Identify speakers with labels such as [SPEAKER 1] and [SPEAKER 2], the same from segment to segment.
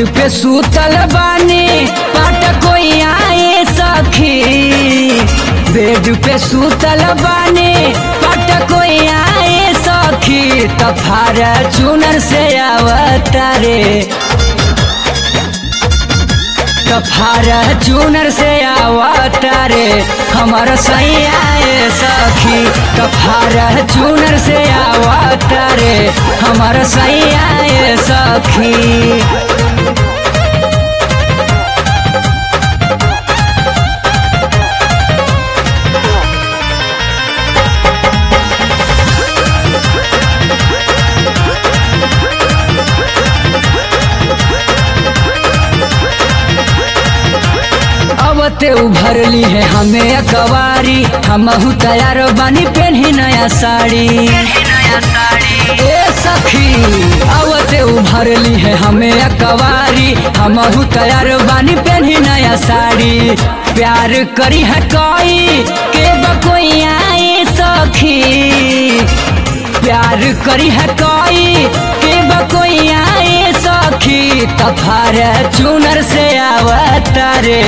[SPEAKER 1] पे सूतल बानी पाट कोई आए सखी बेड पे सूतल बानी पाट कोई आए सखी तफार चुनर से अवतारे तफार चुनर से अवतारे हमर सैया ए सखी तफार चुनर से अवतारे हमर सैया ए सखी अवते उभरली है हमें अकवारी हमहू तैयार बानी पेन्ही नया साड़ी ए सखी अवते उभरली है हमें अकवारी हमहू तैयार बानी पेन्ही नया साड़ी प्यार करी है कोई के बकोई आए सखी प्यार करी है कोई के बकोई आए सखी तफार चुनर से अवतारे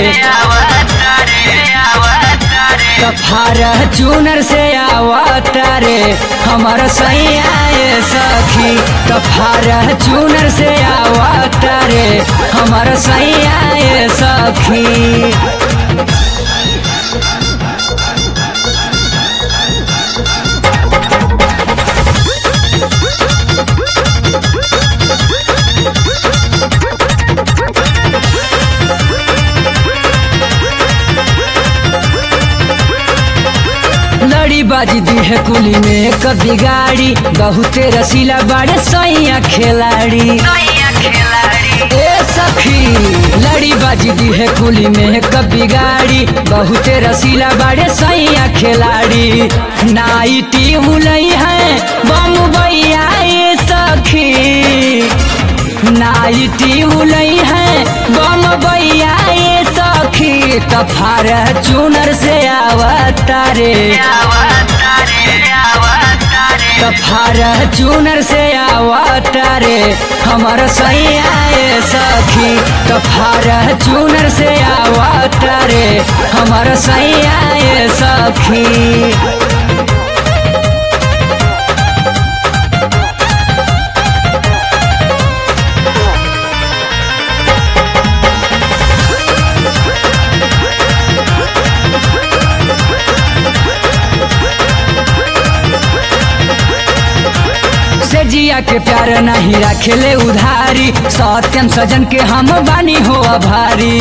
[SPEAKER 1] तफार चुनर से अवतारे हमर सैया ए सखी तफार चुनर से अवतारे हमर सैया ए सखी लड़ी बाजी दी है कुली में कभी गाड़ी बहुते रसीला बाड़े सैया खिलाड़ी ए सखी लड़ी बाजी दी है कुली में कभी गाड़ी बहुते रसीला बाड़े सैया खिलाड़ी नाइटी उलई है बम भैया ए सखी नाइटी उलई है बम भैया ए सखी तफार चुनर से अवतारे तफार चुनर से अवतारे हमर सैया ए सखी तफार चुनर से अवतारे हमर सैया ए सखी से जिया के प्यार नहीं रखेले उधारी सत्यम सजन के हम बानी हो भारी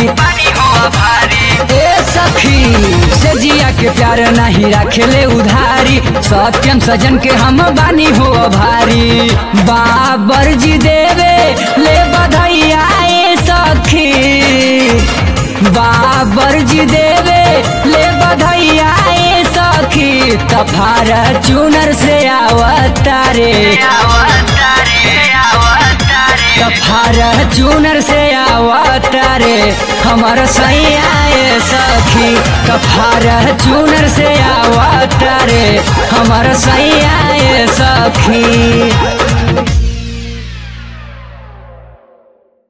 [SPEAKER 1] ए सखी से जिया के प्यार नहीं रखेले उधारी सत्यम सजन के हम बानी हो भारी बाबर जी देवे ले बधैया ए सखी बाबर जी देवे ले बधैया ए सखी तफार चुनर से अवतारे तफार चुनर से अवतारे हमर सैया ए सखी तफार चुनर से अवतारे हमर सैया ए सखी